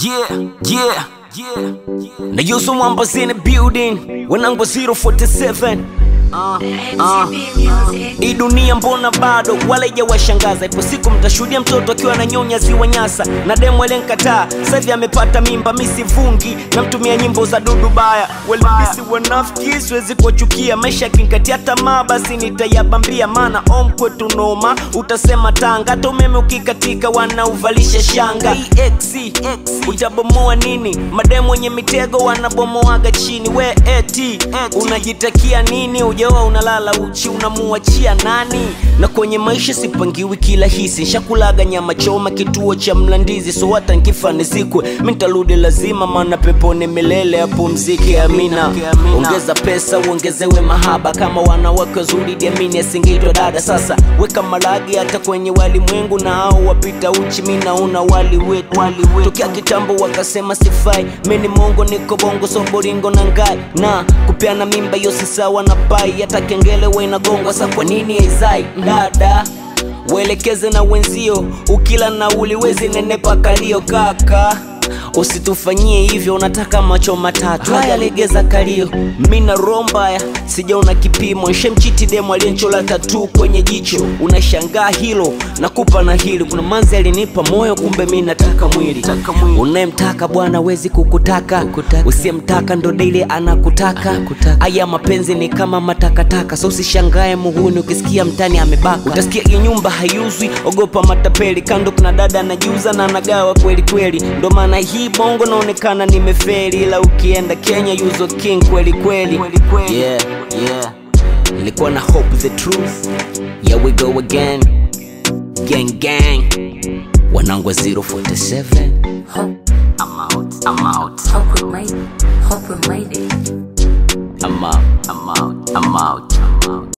Yeah, yeah, yeah. Now you someone was in the building when I was 047. Uh, uh. Hii dunia mbona bado wala ijawashangaza. Ipo siku mtashuhudia mtoto akiwa na nyonya ziwa Nyasa na demu alenkataa, sasa hivi amepata mimba. Mi sivungi namtumia nyimbo za dudu baya, walibisi wanafiki, siwezi kuwachukia. Maisha yakinkatia tamaa, basi nitayabambia, maana om kwetu noma, utasema Tanga. Hata umeme ukikatika, wanauvalisha shanga. EX, utabomoa nini? Mademu wenye mitego wanabomoaga chini. We eti unajitakia nini? Ujawa unalala uchi, unamuachia nani? Na kwenye maisha sipangiwi kila hisi, nshakulaga nyama choma kituo cha Mlandizi, so hata nkifa nizikwe, mi nitarudi lazima, maana peponi milele apumzike. Amina. Ongeza pesa uongezewe mahaba, kama wanawake wazuri diamini asingeitwa dada. Sasa weka maragi hata kwenye walimwengu, na hao wapita uchi, mi naona wali wetu tokea kitambo wakasema sifai, mi ni mongo, niko bongo, so boringo na ngai na kupeana mimba hiyo si sawa na pai, hata kengele we inagongwa. Sa kwa nini haizai dada? Waelekeze na wenzio, ukila nauli wezi nenepa kalio kaka Usitufanyie hivyo, unataka macho matatu. Haya, legeza kalio. Mi na roho mbaya, sijaona kipimo. Nshemchiti demu aliyenchola tatu kwenye jicho, unashangaa hilo. Nakupa na hili, kuna manzi alinipa moyo, kumbe mi nataka mwili. Unayemtaka bwana wezi kukutaka, usiyemtaka ndo daily anakutaka. Aya, mapenzi ni kama matakataka, so usishangae muhuni ukisikia mtani amebaka. Utasikia hii nyumba haiuzwi, ogopa matapeli. Kando kuna dada anajiuza na anagawa kweli kweli, ndo maana hii bongo naonekana nimeferi, ila ukienda Kenya yuzo king kweli kweli. Yeah, yeah. Nilikuwa na hope the truth. Yeah, we go again. Gang gang. Wanangu wa 047. Hope, I'm out. I'm out. hope we made, hope we made it. I'm out. I'm out. I'm out. I'm out.